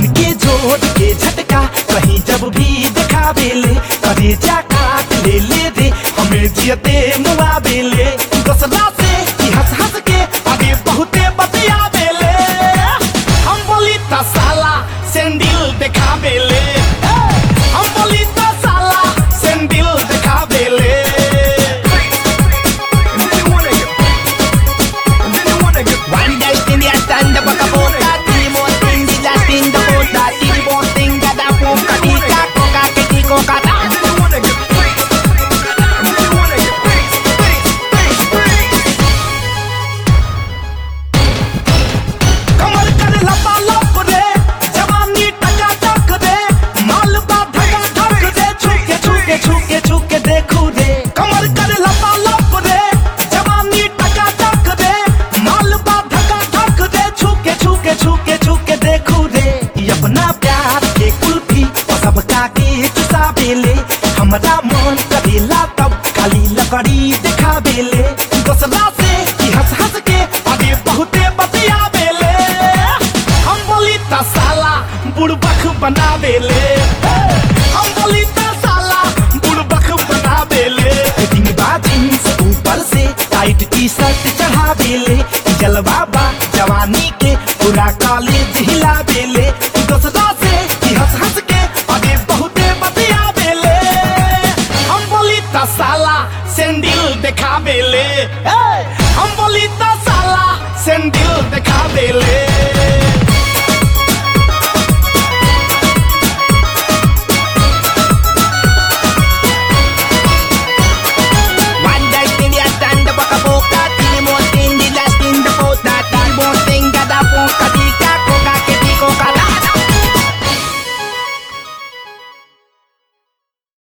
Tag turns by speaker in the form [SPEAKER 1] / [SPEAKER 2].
[SPEAKER 1] के जोड़ के झटका कहीं जब भी दिखा बेले करे जा काट ले ले रे हमें जियते मुआ बेले दोसरा से ही हंस हंस के आगे बहुते बतिया बेले हम बोली ता साला सेंडिल दिखा बेले हम बोली ता साला सेंडिल दिखा बेले
[SPEAKER 2] One day in the stand up a bota, three more thing the Latin the bota, three more thing that a poca tica coca kiti coca ta.
[SPEAKER 1] कमर कर लपा लप रे जवानी टका टक रे माल बा धका धक रे छुके छुके छुके छुके देखू रे कमर कर लपा लप रे जवानी टका टक रे माल बा धका धक रे छुके छुके छुके छुके देखू रे ये अपना प्यार के कुल्फी और सबका के चुसा बेले हमरा मन करेला तब खाली लकड़ी दिखा बेले दोसरा से ही हंस हंस के आगे बहुते बतिया बेले हम बोली ता साला बुड़बक बना बेले हम बोली ता साला बुड़बक बना बेले फिटिंग बा जींस ऊपर से टाइट टी शर्ट चढ़ा बेले जलवा बा जवानी के पूरा कॉलेज हिला बेले दोसरा से ही हंस हंस के आगे बहुते बतिया बेले हम बोली ता साला सेंडिल दिखा बेले ए!